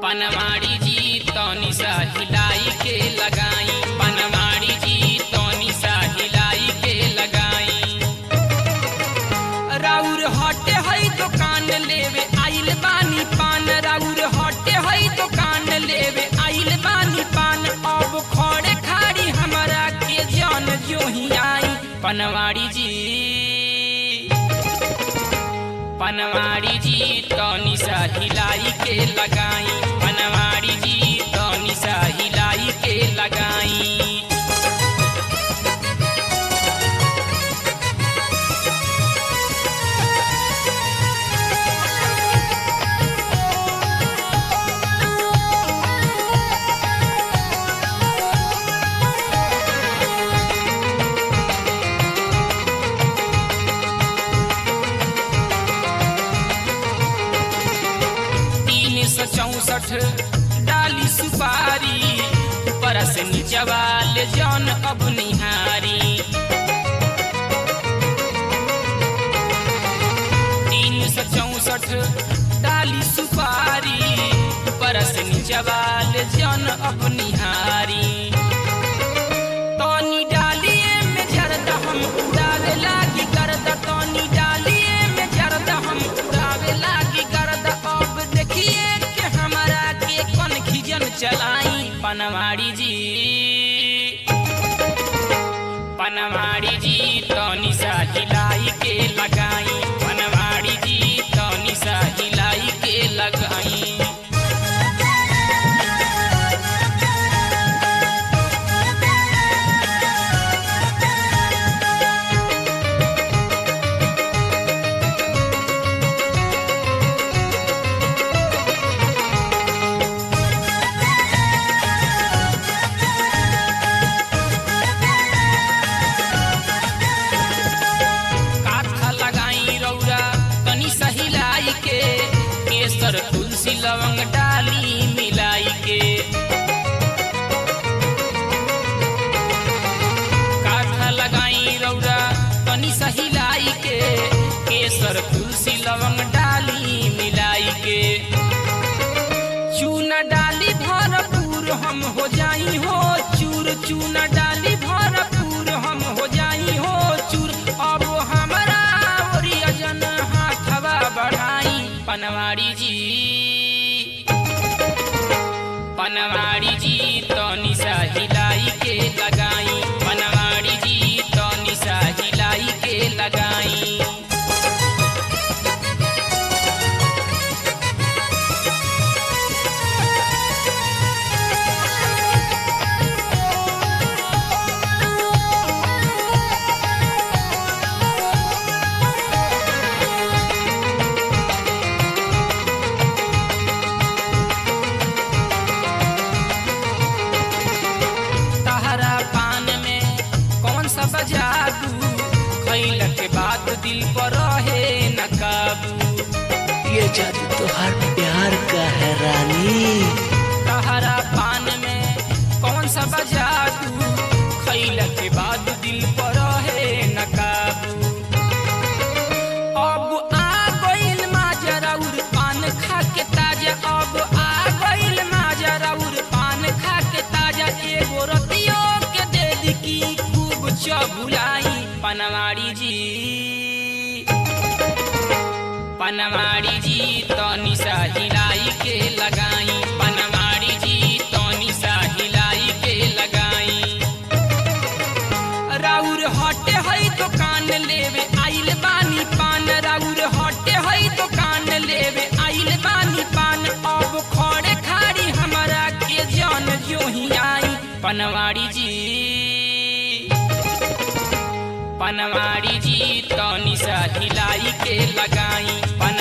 पनवाड़ी जी तनी सा हिलाई के लगाई पनवाड़ी जी तनी सा हिलाई के लगाई राउर हटे हई दुकान लेवे आइल बानी पान राउर हटे हई दुकान लेवे आइल बानी पान अब खड़े खाड़ी हमरा के जान जो ही आई पनवाड़ी जी पनवाड़ी जी तनी सा हिलाई के लगाई पनवाड़ी जी तनी सा हिलाई के लगाई तीन सौ चौसठ डाली सुपारी ऊपर से नीचवाल जौन अब निहारी तीन सौ चौसठ डाली सुपारी ऊपर से नीचवाल जौन अब निहारी तनी डालिए में जरदा हम उड़ावे लागी करदा तनी डालिए में जरदा हम उड़ावे लागी करदा अब देखिए कि हमारा के कौन खिजन चलाई पनवाड़ी जी पनवाड़ी जी तनी सा हिलाई के लगाई पनवाड़ी जी तनी सा हिलाई के लगाई काथा लगाई रौरा तनी सहिलाई के केसर तुलसी लवंग डाली मिलाई के काथा लगाई रौरा तनी सहिलाई के केसर तुलसी लवंग डाली मिलाई के चूना डाली भरपूर हम हो जाई हो चूर चूना डाली भरपूर हम हो जाई हो चूर अब हमरा ओरिया जन हाथवा बढ़ाई पनवाड़ी जी पनवाड़ी जी तनी सा हिलाई के लगाई पनवाड़ी जी तनी सा हिलाई के लगाई तहरा पान में कौन सा बजादू खैल के बाद दिल पर रहे न काबू ये जादू तो हर प्यार का है रानी तहरा पान में कौन सा बजादू खैल के बाद दिल पर रहे न काबू अब आ गइल माजरा उर पान खा के ताजा अब आ गइल माजरा उर पान खा के ताजा एगो रतियो के दे दी की खूब चबुलाई पनवाड़ी जी पनवाड़ी जी तनी सा हिलाई के लगाई पनवाड़ी जी तनी सा हिलाई के लगाई राउर हटे हई दुकान लेवे आइल बानी पान राउर हटे हई दुकान लेवे आइल बानी पान अब खड़े खाड़ी हमरा के जान जो ही आई पनवाड़ी जी पनवाड़ी जी तनी सा हिलाई के लगाई पन